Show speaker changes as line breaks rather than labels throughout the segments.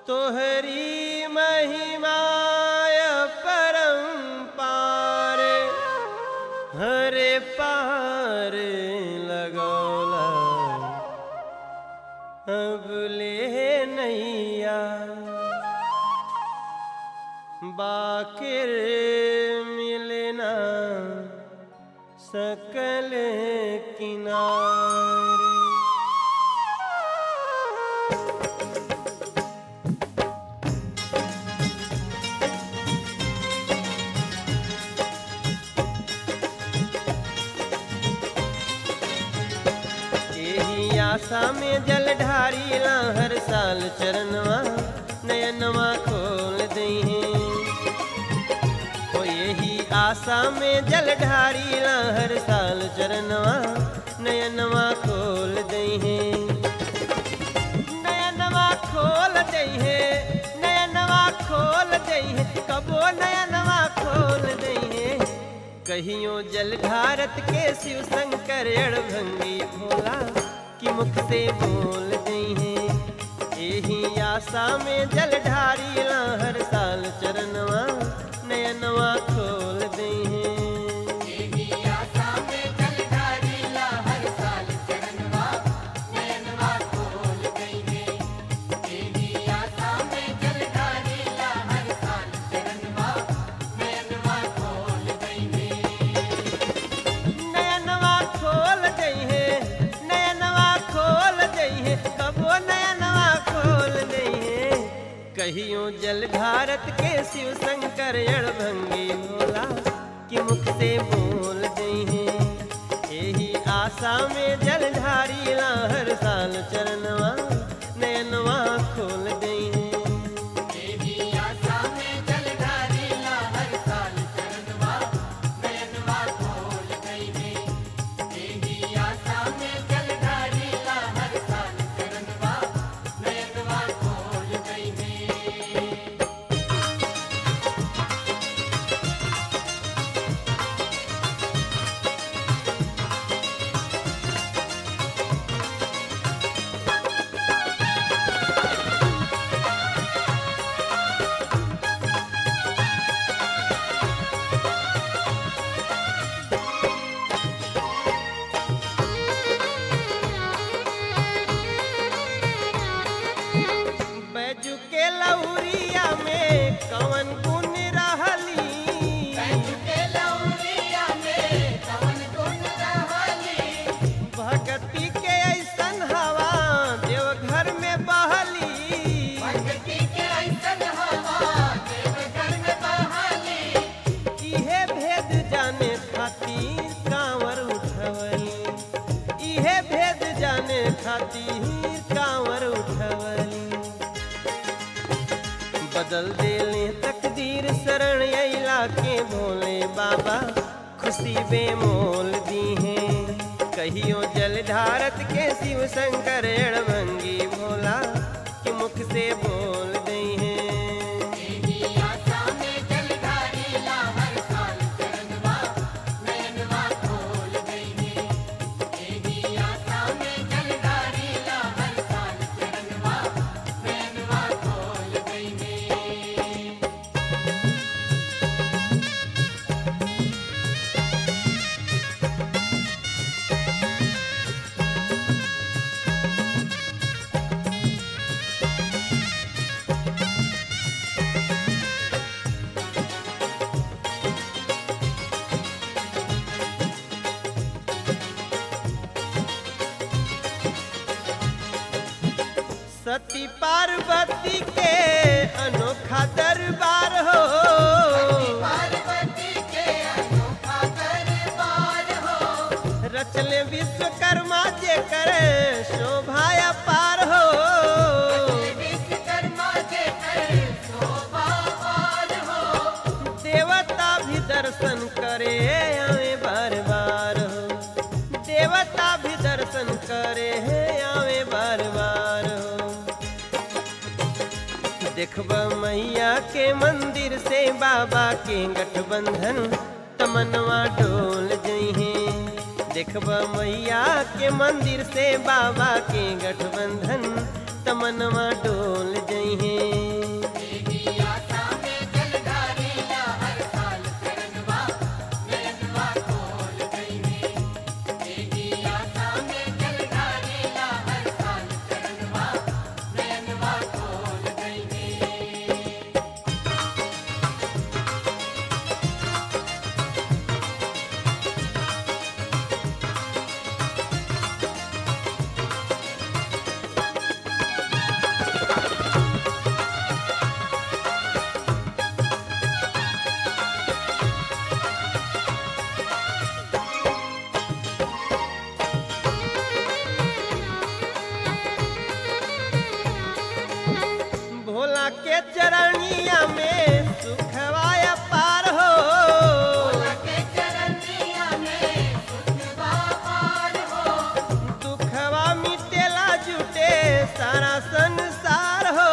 तोहरी महिमाय परम्पार हरे पार लगौला अब ले नैया बाकिर मिलना सकल किनारे एही आशा में जल ढारीला हर साल चरणवा नयनवा खोल दही ओ यही आशा में जल ढारीला हर साल चरणवा नयनवा खोल दही नयनवा खोल दही नयनवा खोल दही कबो नयनवा खोल दही कहियो जल भारत के शिव शंकर अड़भंगी भोला कि मुख से बोल दही यही आशा में जल ढारीला हर साल चरणवा नयनवा खोल दही नयनवा खोल दही नयनवा खोल दही कबो नयनवा खोल दही कहियो जल भारत के शिव शंकर अड़भंगी भोला कि मुख से बोल दही यही आशा में जल ढारीला हर साल चरणवा नयनवा खोल दही बैजू के लौरिया में कवन गुण रहली भगती के ऐसन हवा देवघर में बहली इहे भेद जाने खातिर कांवर उठवली इहे भेद जाने खातिर कांवर उठवली बदल देले तकदीर शरण अइला के भोले बाबा खुशी बेमोल दी है कहियो जल धारत के शिव शंकर अड़भंगी भोला कि मुख से बोल दी है सती पार्वती के अनोखा दरबार हो रचले विश्वकर्मा जे करे शोभाया पार हो देवता भी दर्शन करे आवे बार बार हो देवता भी दर्शन करे आवे बार बार हो देखब मैया के मंदिर से बाबा के गठबंधन तमनवा डोल जइहे देखब मैया के मंदिर से बाबा के गठबंधन तमनवा डोल जइहे के चरणिया में सुखवाया पार हो दुखवा मिटेला जुटे सारा संसार हो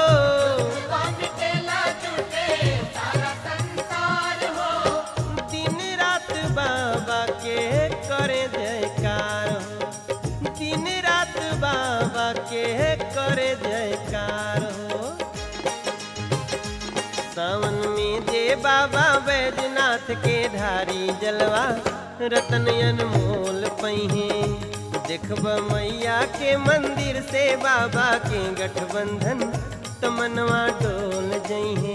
दिन रात बाबा के करे जयकार हो दिन रात बाबा के करे जयकार हो सावन में जे बाबा बैजनाथ के धारी जलवा रतन अनमोल पहिए देखब मैया के मंदिर से बाबा के गठबंधन तमनवा डोल जइहे